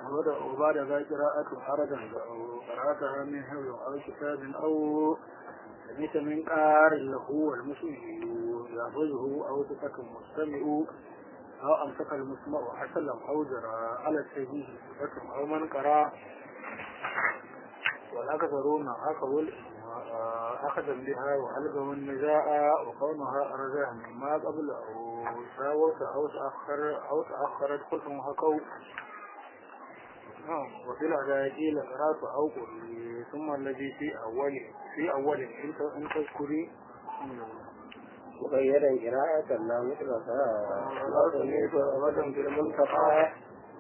وبعد ذا قراءة حرجا أو قرأتها من حفظ أو كتاب أو سمعت من قار له والمسلم يحفظه أو ثقة مستمع أو أمسك المسمع حسلم أو جرى على السبيل ثقة أو من قرأ والأكثرون أخذوا أخذا بها وألقوا النزاع وكونها أرجع مما قبل أو ساوت أو تأخر أو تأخرت خلفهم حكوا وفي العداجيل قرأت أو قري ثم الذي في أول في أول أنت أنت تذكري مغيرا قراءة لا مطلقا لا تميت أبدا في المنتقى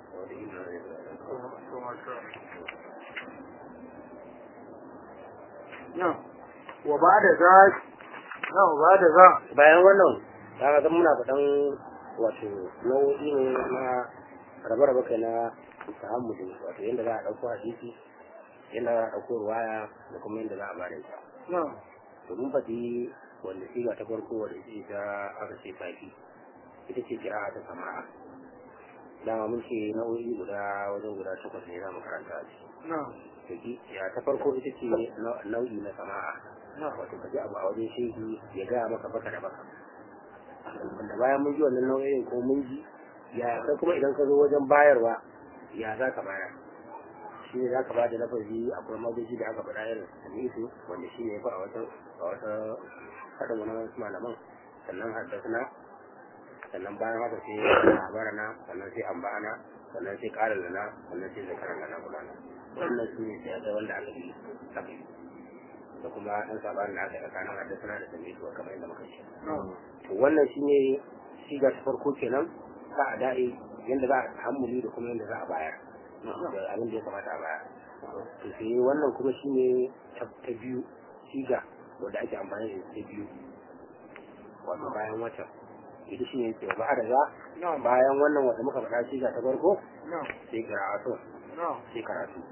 نعم وبعد ذلك نعم وبعد ذلك bayan wannan kaga zan muna faɗan wato nau'i ne na rabe-rabe kai na tahammuli wato yadda za a ɗauko hadisi yadda za a ɗauko ruwaya da kuma yadda za a bada ita نعم to mun faɗi wanda siga ta farko wanda ita ce ta aka ce tafi ita ce kira ta sama'a dama mun ce nau'i guda wajen guda takwas ne za mu karanta a ciki نعم to ki ya ta farko ita ce nau- nau'i na sama'a نعم wato ka ji abu a wajen shehi ya gaya maka baka da baka wanda bayan mun ji wannan nau'in ko mun ji ya kai kuma idan ka zo wajen bayarwa ya za ka bayar shi ne za ka ba da lafazi akwai madoji da aka faɗa irin samisu wanda shi ne ya fi a wata a wata haɗin wani wasu malaman sannan haddasna sannan bayan haka sai labarana sannan sai ambana sannan sai ƙara lana sannan sai zakaran lana gudana wannan su ne sai ga wanda aka yi aka yi da kuma ɗan sabanin da aka yi tsakanin haddasna da samisu kamar yadda muka ce نعم to wannan shine shiga ta farko kenan za a da'i yadda za a hammuli da kuma yadda za a bayar da abin da ya kamata a bayar to sai wannan kuma shine ta ta biyu shiga wanda ake amfani da ta biyu wato bayan wata ita shine ke ba da za نعم bayan wannan wanda muka faɗa shiga ta farko نعم sai karatu نعم sai karatu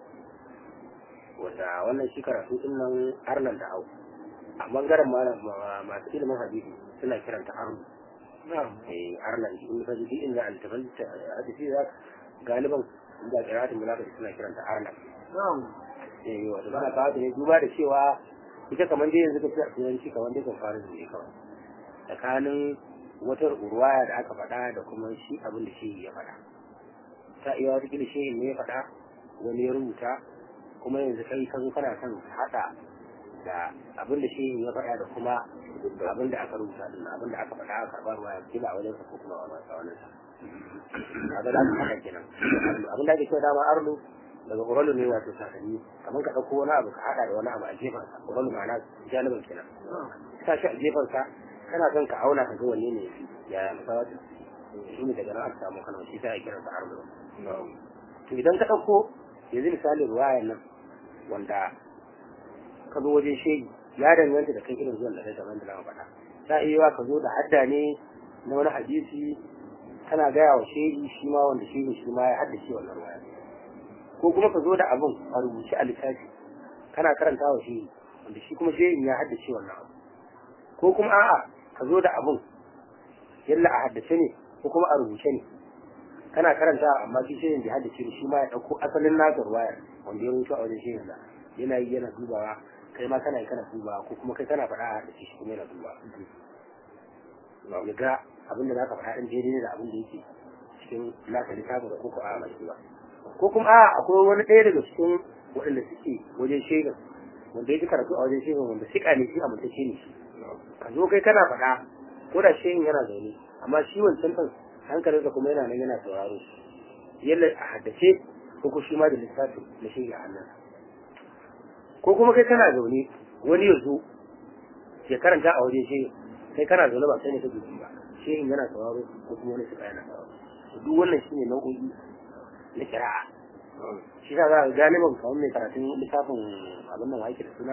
wanda wannan shi karatu din nan arnan da au a bangaren malam ma- masu ilimin hadisi suna kiranta arnu نعم eh arnan in ka ji inda altafan hadisi za galiban inda qira'atul mulaqat suna kiranta arnan نعم eh wato bana kawo ta ne duba da cewa ita kamar dai yanzu ka fi a turanci kamar dai kan fara ne kawai tsakanin wata urwaya da aka faɗa da kuma shi abin da shi ya faɗa ta iya wata kila shi ne ya faɗa wani ya rubuta kuma yanzu kai ka zo kana son haɗa da abin da shi ya faɗa da kuma abin da aka rubuta din abin da aka faɗa aka karɓa ruwa ya kila a wajen sa ko kuma a wani sa kaga da haka kenan abin da ake cewa dama arlu daga uralu ne wato sakanni kamar ka ɗauko wani abu ka haɗa da wani abu a gefen sa uralu ma'ana janibin kenan sa shi a gefen sa kana son ka auna ka ga wanne ne ya misali shi ne daga nan aka samu kana shi ta kiran sa arlu to idan ka ɗauko yanzu misali ruwayan nan wanda ka zo wajen shegi ya danganta da kai irin zuwan da kai kamar da na faɗa ta iya yiwa ka zo da hadda ne na wani hadisi kana gaya wa shegi shi ma wanda shegi shi ma ya haddace wannan ruwaya ko kuma ka zo da abun a rubuce a littafi kana karanta wa shegi wanda shi kuma shegi ya haddace wannan abu ko kuma a'a ka zo da abun yalla a haddace ne ko kuma a rubuce ne kana karanta amma shi shegen bai haddace ne shi ma ya ɗauko asalin nasa ruwayar wanda ya rubuta a wajen shegen da yana yi yana dubawa kai ma kana yi kana dubawa ko kuma kai kana faɗa da shi kuma yana dubawa ya ga abin da za ka faɗa ɗin daidai ne da abin da yake cikin nasa littafin ko ko a mai ba ko kuma a akwai wani ɗaya daga cikin waɗanda suke wajen shaidan wanda ya ji karatu a wajen shaidan wanda siƙa ne shi amintacce ne shi ka zo kai kana faɗa ko da shaidan yana zaune amma shi wancan ɗin hankalinsa kuma yana nan yana sauraro yalla a haddace ko ko shi ma da littafin na shaidan a hannunsa ko kuma kai kana zaune wani ya zo ya karanta a wajen shehin kai kana zaune ba sai ne kake ji ba shehin yana sauraro ko kuma wani suka yana sauraro to duk wannan shine nau'o'i na kira'a shi sa za ka galiban kamar mai karatun littafin abin nan wake da suna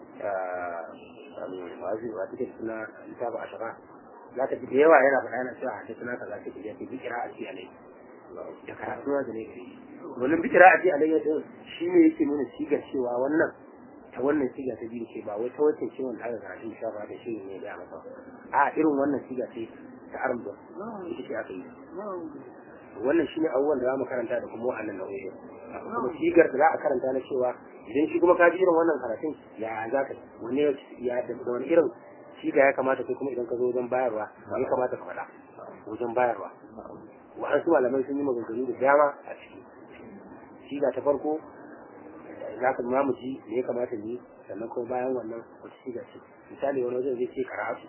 wazi wa take da suna littafin ashara za ka ji da yawa yana faɗa yana cewa hadda suna kaza take da yake bi kira'a ce alai da karatu da ne kai wannan bi kira'a ce alai din shi ne yake nuna sigar cewa wannan ta wannan siga ta biyu ce ba wai ta wacce ce wanda aka karatu da shafa da shi ne ya masa a irin wannan siga ce ta arba ita ce aka yi wannan shine abubuwan da za mu karanta da kuma wa'annan nau'o'i kuma sigar da za a karanta na cewa idan shi kuma ka ji irin wannan karatun ya za ka wani ya da wani irin siga ya kamata kai kuma idan ka zo wajen bayarwa ya kamata ka faɗa wajen bayarwa wa'ansu malamai sun yi maganganu da dama a ciki siga ta farko za ka ma mu ji me ya kamata ni sannan kuma bayan wannan wata siga ce misali wani wajen zai ce karatu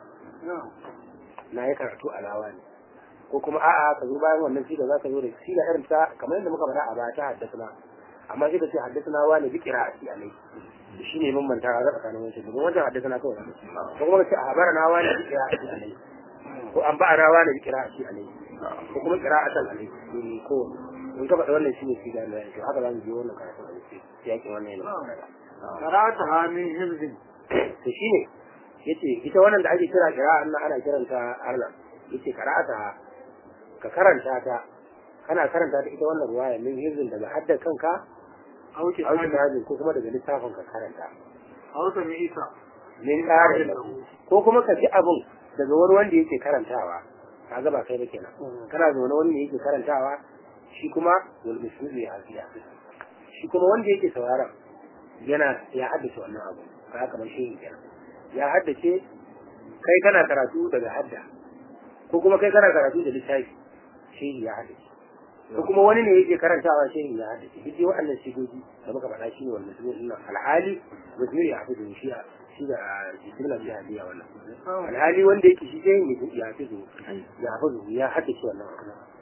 na yi karatu a lawa ne ko kuma a'a ka zo bayan wannan siga za ka zo da siga irin ta kamar yadda muka faɗa a baya ta haddasa amma sai ka ce haddasa wani bi qira'ati alai shi ne mun manta a tsakanin wancan domin wancan haddasa na kawai ko kuma ka ce a habara na wani bi qira'ati alai ko an ba'a na wani bi qira'ati alai ko kuma qira'atan alai ko in ka faɗa wannan shine siga da to haka za mu je wannan karatu a cikin yakin wannan yana karata ha min hizbin to shine yace ita wannan da ake kira qira'a nan ana kiranta arna yace qira'ata ka karanta ta kana karanta ta ita wannan ruwaya min hizbin daga haddar kanka auki auki hajin ko kuma daga littafin ka karanta hausa mai ita min ƙarin ko kuma ka ji abun daga wani wanda yake karantawa ka ga ba kai ba kenan kana zaune wani ne yake karantawa shi kuma wal musulmi ya hafiya shi kuma wanda yake sauraron yana ya haddace wannan abu ka kamar shi kenan ya haddace kai kana karatu daga hadda ko kuma kai kana karatu da littafi shi ya haddace ko kuma wani ne yake karantawa shi ya haddace duk dai waɗannan sigogi da muka faɗa shi ne wal musulmi din alhali musulmi ya hafizu shi shi da jismila ya hadiya wannan alhali wanda yake shi sai ya hafizu ya hafizu ya haddace wannan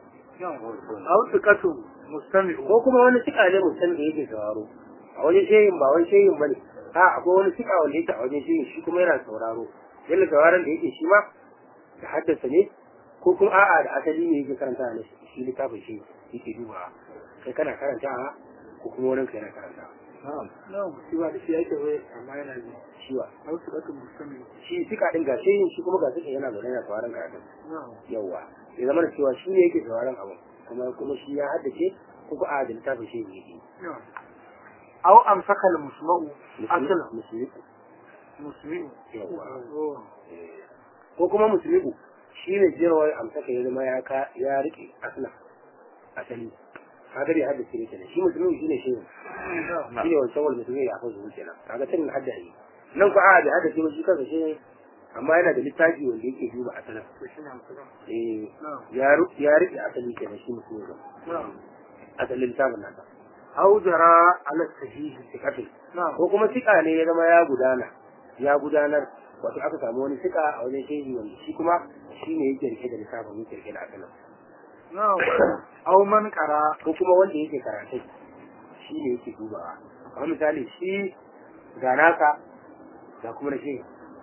auki kasu mustami ko kuma wani sika ne mutum da yake sauraro a wajen shehin ba wani shehin bane a akwai wani sika wanda yake a wajen shehin shi kuma yana sauraro yalla sauraron da yake shi ma da haddasa ne ko kuma a'a da asali ne yake karanta ne shi littafin shi yake dubawa kai kana karantawa ko kuma wani kai yana karantawa na'am shi ba da shi yake bai amma yana ji shi wa auki kasu mustami shi sika din ga shehin shi kuma ga sika yana zaune yana sauraron karatun na'am yawa ya zama da cewa shi ne yake sauraron abu kuma kuma shi ya haddace ko ko a da littafin shi ne yake na'am aw amsaka al-musma'u aslan musulmi musmi'u yawa oh ko kuma musulmi shi ne jirwar amsaka ya zama ya ka ya rike asla asali kaga bai haddace ne kenan shi musulmi shi ne shi na'am shi ne wancan wal musulmi ya hafa zuwa kenan kaga tun hadda ne nan ko a bai haddace ba shi kansa shi ne amma yana da littafi wanda yake duba asalin to shi ne amsaka eh na'am ya ru- ya rike asali kenan shi musulmi na'am asalin littafin nasa aw jara ala sahihi sikatin na'am ko kuma sika ne ya zama ya gudana ya gudanar wato aka samu wani sika a wajen shehi wanda shi kuma shi ne yake rike da lissafin yake rike da asalin na'am aw man qara ko kuma wanda yake karatun shi ne yake dubawa kamar misali shi ga naka ga kuma na shehi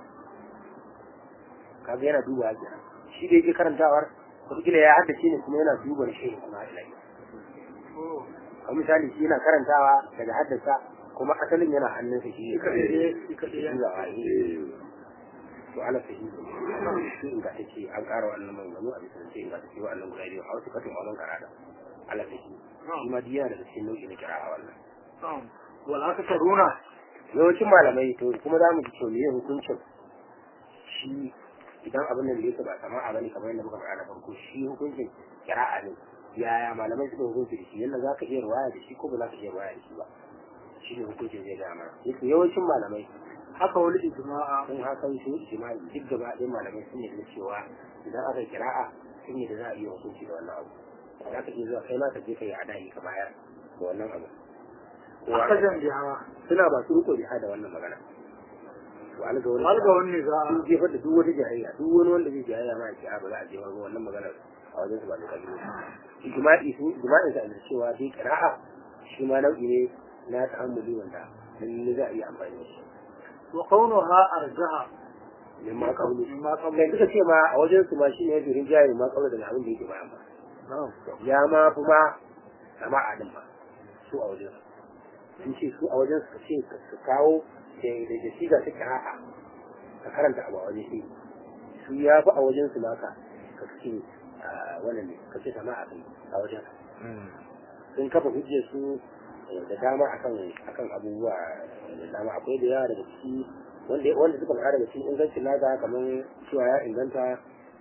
kaga yana dubawa kenan shi da yake karantawar wataƙila ya haddace ne kuma yana duba na shehi kuma ila yau oh kamar misali shi yana karantawa daga haddasa kuma asalin yana hannunsa shi ne shi kadai ya dubawa eh. to ala sahihi shi in ga take an ƙara wannan maganganu a bisa ce in ga take wannan guda biyu a wasu katin wannan karata ala sahihi shi ma diya daga cikin nau'i na kira a wannan na'am wal aktaruna yawancin malamai to kuma za mu ji to meye hukuncin shi idan abin nan da yake ba sama'a bane kamar yadda muka faɗa na farko shi hukuncin kira'a ne yaya malamai suka hukunci da shi yadda za ka iya ruwaya da shi ko ba za ka iya ruwaya da shi ba shi ne hukuncin zai gaya mana yake yawancin malamai haka wani ijma'a sun haka su ijma'i duk gaba ɗaya malamai sun yi cewa idan aka yi kira'a sun yi da za a iya hukunci da wannan abu za ka iya zuwa kai ma ka je ka yi adayi ka bayar da wannan abu akajan biha suna ba su riko biha da wannan magana to alga wani alga wani za sun jefar da duk wata jahiliya duk wani wanda zai jahiliya ma ya ce a ba za a jefar ba wannan magana a wajen su ba da kabilu ijma'i sun ijma'in sa da cewa dai qira'a shi ma nau'i ne na ta'ammuli wanda lalle za a iya amfani da shi wa kaunuha arjaha mimma qawlu mimma qabla kai suka ce ma a wajen su ma shine yadda rinjaye ma qawlu daga abin da yake bayan ba na'am ya ma kuma sama'a din ba su a wajen su sun ce su a wajen su ce su kawo da da da shiga ta kira'a ka karanta abu a wajen shi su ya fi a wajen su maka ka ce a wannan ne ka ce sama'a kai a wajen sun kafa hujjar su da dama akan akan abubuwa da dama akwai da yawa daga ciki wanda wanda suka fara daga cikin ingancin naka kamar cewa ya inganta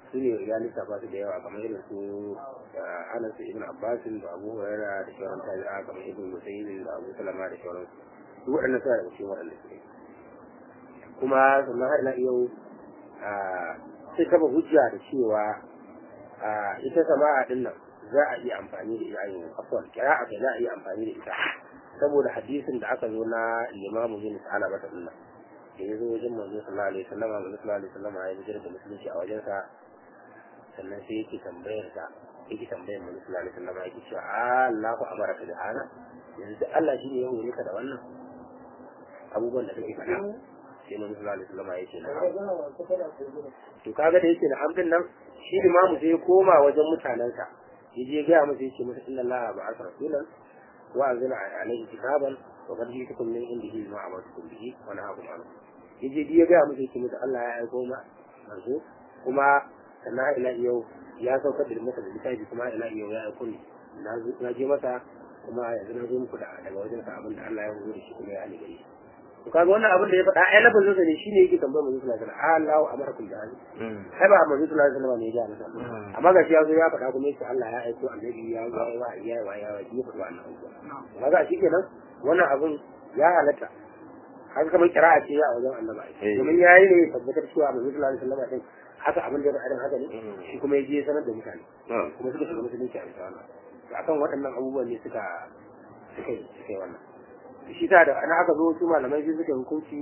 su ne ya lissafa su da yawa kamar irin su Anas ibn Abbas da Abu Hurairah da sauran tabi'a kamar ibn Musayyib da Abu Salama da sauran su waɗannan suna daga cikin waɗanda suke kuma sannan har ila yau sai kafa hujja da cewa ita sama'a din nan za a iya amfani da ita yin afwan kira'a kai za a iya amfani da ita saboda hadisin da aka zo na limamu bin sa'ala bata din nan da ya zo wajen manzo sallallahu alaihi wasallam manzo sallallahu alaihi wasallam ya bijira da musulunci a wajensa sannan sai yake tambayar sa yake tambayar manzo sallallahu alaihi wasallam yake cewa Allahu amaraka da hana yanzu Allah shi ne ya hore ka da wannan abubuwan da kake faɗa sai manzo sallallahu alaihi wasallam yake na to kaga da yake na amdin nan shi limamu sai ya koma wajen mutanensa ya je ga musu yake musu inna Allah ba'atha rasulan wa anzala alaihi kitaban wa qad ji'tukum min indihi ma amartukum bihi wa nahakum anhu yaje ya ga musu yake musu Allah ya aiko ma manzo kuma sannan ila yau ya saukar da masa da littafi kuma ila yau ya aiko ni na je masa kuma yanzu na zo muku da daga wajen sa abin da Allah ya horo da shi kuma ya ali gari to kaga wannan abin da ya faɗa ai lafazin sa ne shine yake tambayar manzo sallallahu alaihi wasallam Allahu amarakum bi hadi ai ba manzo sallallahu alaihi wasallam ne ya ga masa amma ga shi ya zo ya faɗa kuma yace Allah ya aiko annabi ya ga wa ya wa ya wa ya faɗa wannan abubuwa kaga shi kenan wannan abin ya halatta haka kamar kira'a ce a wajen annabi domin yayi ne tabbatar cewa manzo sallallahu alaihi wasallam din haka abin da ya faɗa haka ne shi kuma ya je sanar da mutane kuma suka shiga musulunci a bisa wannan akan waɗannan abubuwan ne suka suka yi suka yi wannan shi ta da ana aka zo su malamai sai suka hukunci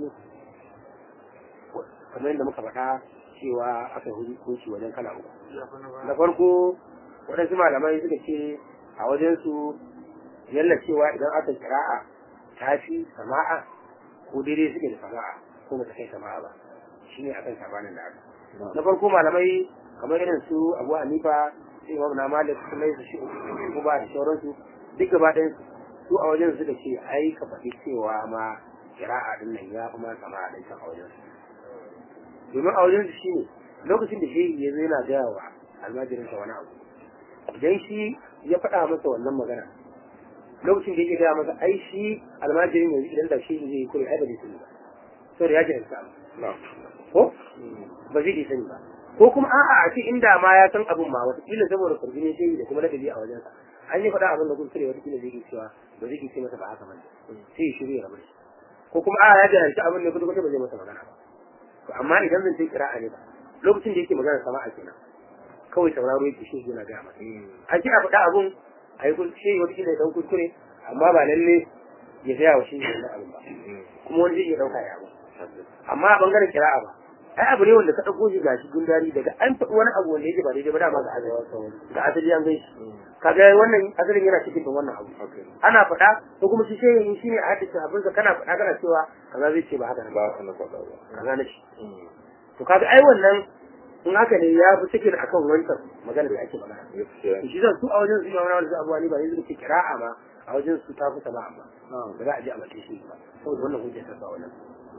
kamar yadda muka faɗa cewa aka hukunci wajen kala uku na farko waɗansu malamai suka ce a wajen su yalla cewa idan aka kira'a ta fi sama'a ko daidai suke da sama'a ko ba ta kai sama'a ba shine akan sabanin da aka na farko malamai kamar irin su abu hanifa sai imam na malik su mai su shi ko ba da sauransu duk gaba ɗayan su a wajen suka ce ai ka faɗi cewa ma kira'a din nan ya fi ma sama a ɗan a wajen su domin a wajen su shine lokacin da shehi ya zo yana gaya wa almajirinsa wani abu idan shi ya faɗa masa wannan magana lokacin da yake gaya masa ai shi almajirin yanzu idan da shehi zai yi kure ai ba zai sani ba saboda ya jahilta ko ba zai sani ba ko kuma a'a a ce inda ma ya san abin ma wataƙila saboda kurjini shehi da kuma ladabi a wajensa an yi faɗa abin da kuskure wataƙila zai yi cewa ba zai ce masa ba haka bane sai ya shiru ya rabu shi ko kuma a'a ya jahilci abin da kudu ba zai masa magana ba to amma idan zan ce kira'a ne ba lokacin da yake magana sama a kenan kawai sauraro yake shi yana gaya masa a ce a faɗa abin a yi shi wataƙila ya ɗan kuskure amma ba lalle ya gaya wa shi wannan abin ba kuma wani zai iya ɗauka ya abu amma a ɓangaren kira'a ba ai abu ne wanda ka ɗauko shi gashi gundari daga an faɗi wani abu wanda yake ba daidai ba dama ga asali ga asali an gaishe kaga wannan asalin yana cikin da wannan abu ana faɗa ko kuma shi sai yin shine a hadisi abin ka kana faɗa kana cewa kaza zai ce ba haka ba ka na faɗa ba kaza na shi to kaga ai wannan in haka ne ya fi cikin akan wancan magana da ake magana shi zan su a wajen su yana wani abuwa ne ba yanzu ke kira'a ma a wajen su ta fi sama amma ba za a je a mace shi ba saboda wannan hujjar ta ba wannan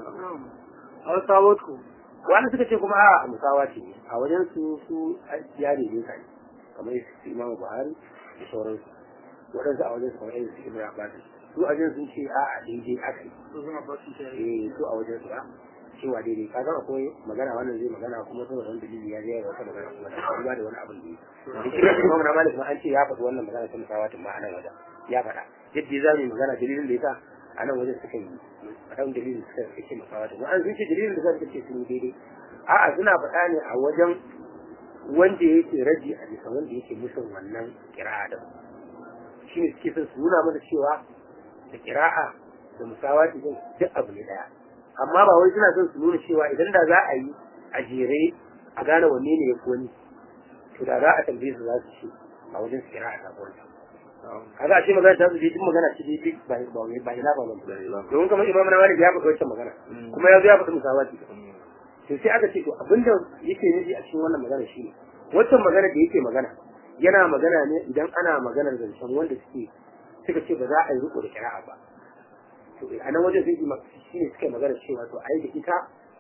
a wasu sabotku wani suka ce kuma a musawa ce a wajen su su ya ne kai kamar su imamu buhari da sauransu waɗansu a wajen su kamar yadda su ibn abbas su a wajen sun ce a a daidai aka yi su suna basu ta eh su a wajen su a cewa daidai ka ga akwai magana wannan zai magana kuma saboda wani dalili ya zai wata magana kuma da ba da wani abin da yi da shi imamu na malik ma an ce ya faɗi wannan magana ta musawa tun ma a nan wajen ya faɗa yadda za mu yi magana dalilin da ya sa a nan wajen suka yi faɗan dalilin suka kake masawa da an sun ce dalilin da suka ce sun yi daidai a'a suna faɗa ne a wajen wanda yake raji a bisa wanda yake musun wannan kira'a da shi ne suke son su nuna mana cewa da kira'a da musawa din duk abu ne daya amma ba wai suna son su nuna cewa idan da za a yi a jere a gane wanne ne ya fi wani to da za a tambaye su za su ce a wajen su kira'a ta kwanci kaga a ce magana ta zubi duk magana ce dai ba ba ba ila ba ba domin kamar imam na malik ya faɗi wancan magana kuma ya zo ya faɗi musawati to sai aka ce to abinda yake nufi a cikin wannan magana shine wancan magana da yake magana yana magana ne idan ana maganar zancen wanda suke suka ce ba za a yi riko da kira'a ba to a nan wajen sun shi ne suka magana cewa to ai da ita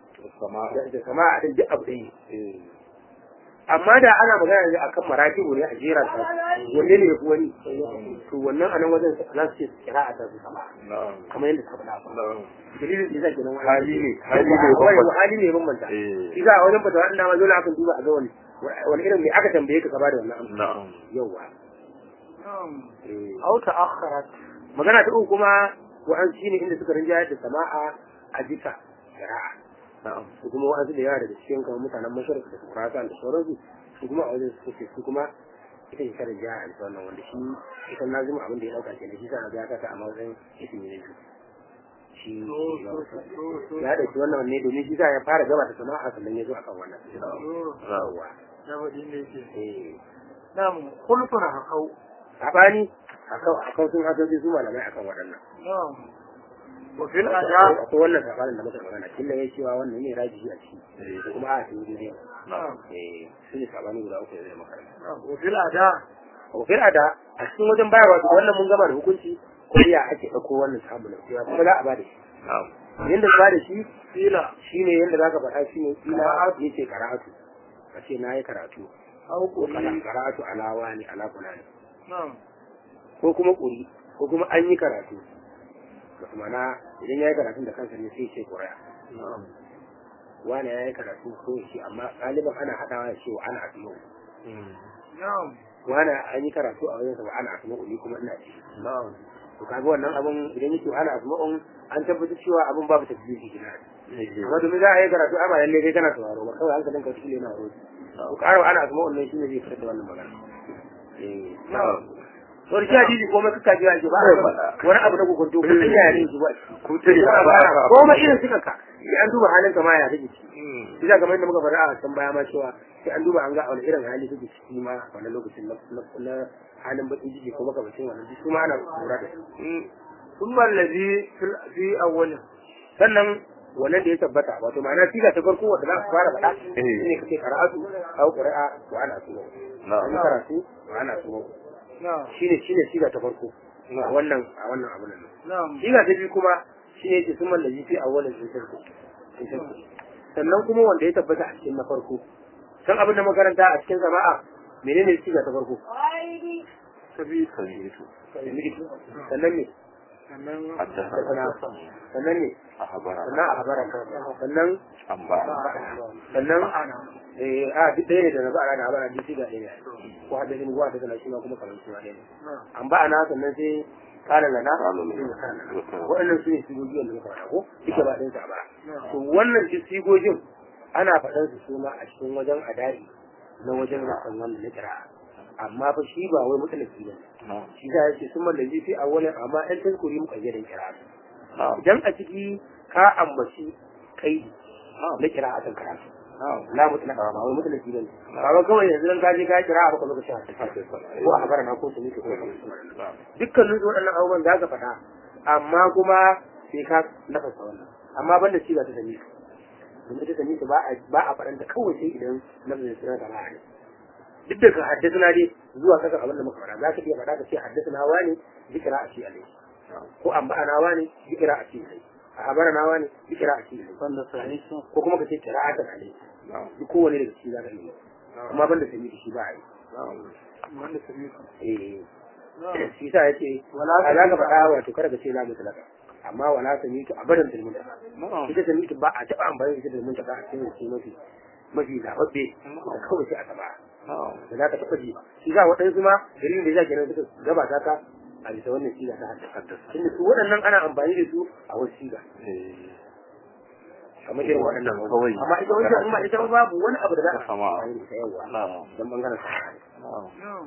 da kama a duk abu ɗaya amma da ana magana ne akan maratibu ne a jera ta wanne ne yafi wani to wannan anan wajen za su ce kira a tasu sama kamar yadda suka faɗa ba dalilin da zai nan hali ne hali ne hali ne bambanta shi za a wajen fatawa ina ma dole akan duba a ga wani wani irin me aka tambaye ka ka bada wannan amsa na'am yawa نعم eh أو تأخرت magana ta uku kuma wa'an shine inda suka rinjayar da sama'a a bisa shari'a na'am su kuma wa'ansu da yawa daga cikin kamar mutanen masharif da kurasa da sauransu su kuma a wajen suka ce su kuma ita ce karin jiha a wannan wanda shi ita na zuma abin da ya dauka kenan shi sa na ga ta a matsayin ismi ne shi ya dauki wannan ne domin shi sa ya fara gabata sama'a sannan ya zo akan wannan yawa eh نعم خلفنا حقو sabani akan akan sun hasoji su malamai akan waɗannan نعم وفي الأداء akwai wannan sabanin da muka magana killa ya cewa wannan ne rajihi a ciki da kuma a cikin ne نعم eh su ne sabani guda uku da zai maka نعم وفي الأداء kofin ada a cikin wajen bayarwa to wannan mun gama da hukunci ko ya ake ɗauko wannan sabulin cewa kuma za a ba da shi na'am yanda za da shi قيل shine yanda za ka faɗa shine kila yace karatu ka ce na yi karatu أو ko kala قليل karatu alawa ne ala fulani نعم ko kuma ƙuri ko kuma an yi karatu wasu mana idan ya yi karatun da kansa ne sai ce ƙuri'a na'am wani ya yi karatu ko shi amma ɗaliban ana haɗawa da cewa ana asma'u نعم wani an yi karatu a wajen sa ba ana asma'u ni kuma ina ci na'am to kaga wannan abun idan yake ana asma'un an tabbatar cewa abun babu tasbihi kina amma domin za a yi karatu amma lalle kai kana sauraro ba kawai hankalin ka cikin yana roƙi to ƙara ana asma'un nan shine zai fitar da wannan magana eh na'am wani shi hadisi ko mai kaka jiya ba wani abu na kokonto ko sai ya ne shi ba ku ta yi ko ma irin suka ka sai an duba halin ka ma ya take ciki shi da kamar yadda muka faɗa a can baya ma cewa sai an duba an ga wani irin hali kake ciki ma wannan lokacin na na halin bakin jiki ko makamancin wannan duk su ma ana lura da su ثم الذي في ال- في أوله sannan wannan da ya tabbata wato ma'ana siga ta farko wanda za ka fara faɗa shine kace qara'atu aw qira'a wa ana asma an na'am karatu wa ana asma نعم shine shine siga ta farko a wannan a wannan abun nan نعم siga ta biyu kuma shine yake sun mallaji fi awwalin intarku sannan kuma wanda ya tabbata a cikin na farko san abin da makaranta a cikin jama'a menene siga ta farko سبيل sabitu sannan ne sannan haddasa sannan ne a habara sannan a habara sannan an ba sannan ma'ana eh a duk ɗaya ne da na ba ana habara duk siga ɗaya ne ko hadda ne ko hadda na shi ma kuma kamar shi ma ɗaya ne na'am an ba ana sannan sai kala lana Kala lana. waɗannan su ne sigogin da muka faɗa ko duka ba ɗinsa ba na'am to wannan duk sigogin ana faɗan su su ma a cikin wajen adari na wajen rasan wanda na kira amma fa shi ba wai mutalaki ba na'am shi za ya ce sun mallaji fi a wani amma ɗan tankuri muka yi da kira na'am idan a ciki ka ambaci kai na kira a kan karatu na'am la mutlaka ba wai mutalaki ba ne ba wai kawai yanzu dan ka je ka kira a baka lokaci a tafi ko a habara na ko su ne ko dukkanin su waɗannan abubuwan za ka faɗa amma kuma sai ka nafasa wannan amma ban da ciga ta sami domin ta sami ba a ba a faɗanta kawai sai idan nafasa suna da ma'ana duk da ka haddasa na dai zuwa kasa abin da muka faɗa za ka iya faɗa ka ce haddasa na wani zikira a ce alai ko an ba'ana wani zikira a ce alai a habara na wani zikira a ce alai wanda sahihi ko kuma ka ce kira'atan alai duk kowane daga ciki za ka yi amma ban da sami shi ba a yi wanda sahihi eh na'am shi sa yace Wala a za ka samika. faɗa wato kada ka ce la mutlaka amma wala samitu abadan fil mutlaka na'am ita samitu ba a taɓa amfani da ita da mutlaka a cikin ce mafi mafi zababbe da kawai sai a taɓa na'am da za ka taɓa ji ba shi sa waɗansu ma dalilin da ya kenan suka gabata ka a bisa wannan siga ta haddasa tunda su waɗannan ana amfani da su a wasu siga eh kamar irin waɗannan Kawai. amma ita wancan in ba ita ba babu wani abu da za a Sama. amfani da ita yawa na'am don bangaren sa na'am na'am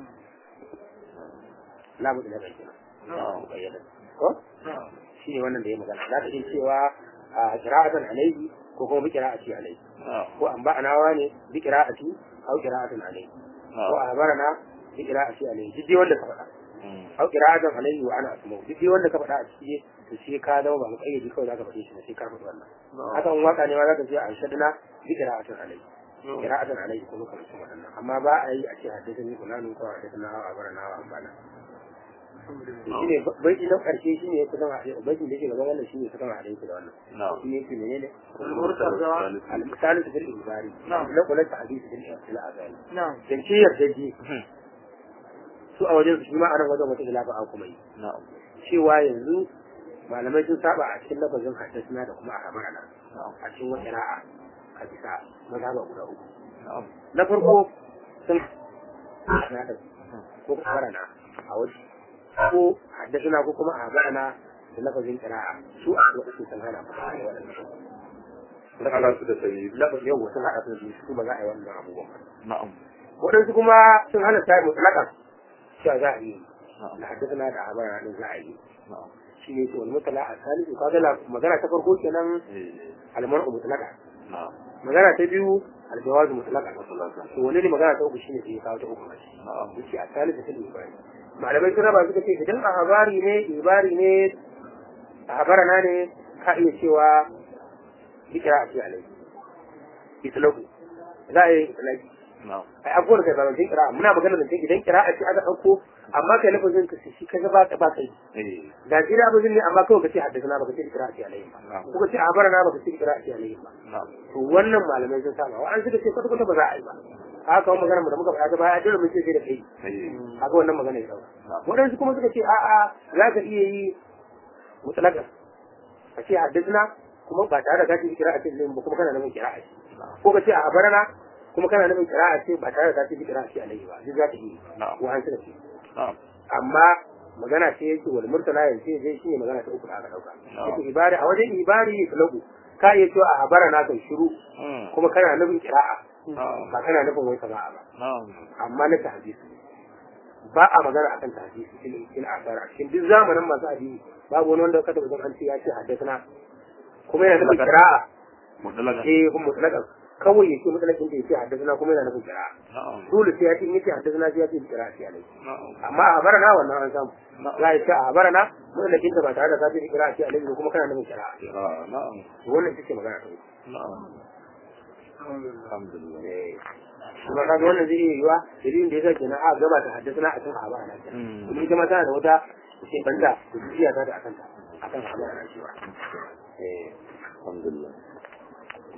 la mutlaka kenan na'am bayyana ko na'am shi ne wannan da ya magana za ka iya cewa a kira'atan alaihi ko kuma bi kira'ati alaihi na'am ko an ba'anawa ne bi kira'ati au kira'atan alaihi ko a habarana bi kira'ati alaihi duk dai wanda ka faɗa Mm. au kira'atan alaihi wa ana asma'u duk dai wanda ka faɗa a ciki to sai ka zama ba mu kayyade kawai za ka faɗe shi ne sai ka faɗi wannan haka in waka ne ma za ka ce a shaddana bi kira'atan alaihi kira'atan alaihi ko muka mutum waɗannan amma ba a yi a ce haddasa ni fulani ko haddasa na wa habarana wa ambana shi ne baiti na ƙarshe shi ne ya kusan haɗe baitin da yake gaban wannan shi ne kusan haɗe yake da wannan na'am shi ne yake menene المرتضى المثال في الإجباري نعم. لا قلت حديث في الأذان نعم zance yardaji su a wajen su shi ma a nan wajen wata ilafa an kuma yi na'am cewa yanzu malamai sun saba a cikin lafazin haddasuna da kuma a habarana na'am a cikin wata ra'a a bisa mazhaba guda uku na'am na farko sun na da ko karana a wasu ko haddasa ko kuma a gana da lafazin kira'a su a wasu sun hana ba a waɗannan Ana su da sayi. lafazin yau sun haɗa su da su ba za a yi wannan abubuwan Na'am. waɗansu kuma sun hana ta mutlaƙan cewa za a yi Na'am. da haddasa na da habara ɗin za a yi Na'am. shi ne ce wani mutala a salisu kaga la- magana ta farko kenan Eh. almar'u mutlaqa Na'am. magana ta biyu aljawazu mutlaqa Mutlaqa. to wani ne magana ta uku shine sai ya kawo ta uku Na'am. yace a salisu ta ibari malamai sun raba suka ce idan a habari ne ibari ne a habarana ne ka iya cewa ikra a ce alai itlaku za a yi itlaki Na'am. ai abubuwan da zamantin kira muna magana da idan kira a ce aka ɗauko amma kai lafazin ka shi ka ba ka ba kai Eh. da shi da abin ne amma kawai ka ce haddasa na baka ce kira a ce alayhi ba Na'am. ko ka ce a bara na baka ce kira a ce alayhi ba Na'am. to wannan malamai sun saba wa an suka ce kwata kwata ba za a yi ba haka wani magana mu da muka faɗa ta baya dole mun ce sai da kai Eh. haka wannan magana ya dauka Na'am. waɗansu kuma suka ce a'a za ka iya yi mutlaka ka ce haddasa kuma ba tare da ka ce kira a ce ba kuma kana nufin kira a ce ko ka ce a barana kuma kana nufin kira a ce ba tare da ka ce kira a ce alayhi ba duk za ka yi Na'am. ko an suka ce Na'am. amma magana ce yake wal murtala yanzu zai shi ne magana ta uku da aka dauka Na'am. yake ibari a wajen ibari ya lagu ka iya cewa a habara na kai shiru Mm. kuma kana nufin kira'a Na'am. ba kana nufin wai sama'a ba Na'am. amma na tahdisi ba a magana akan tahdisi fil fil asar a cikin duk zamanin masu hadisi babu wani wanda ka taɓa jin an ce ya ce haddathana kuma yana nufin kira'a Mutlaqa. eh kuma mutlaqan kawai yake mutlaqin da yake haddathana kuma yana nufin kira'a Na'am. dole sai ya ce in yace haddathana sai ya ce kira'a sai alai Na'am. amma a barana wannan an samu za a ce a barana mallakin ta ba tare da kafin kira a ce alaihi kuma kana nufin kira Ah, Na'am. wannan ita ce magana ta uku Na'am. Alhamdulillah. kuma kaga wannan zai iya yiwa dalilin da yasa kenan a gaba ta haddasa a kan a barana Mm. kuma ita ma tana da wata ce banda da jiya ta da akan ta akan a barana cewa eh Alhamdulillah.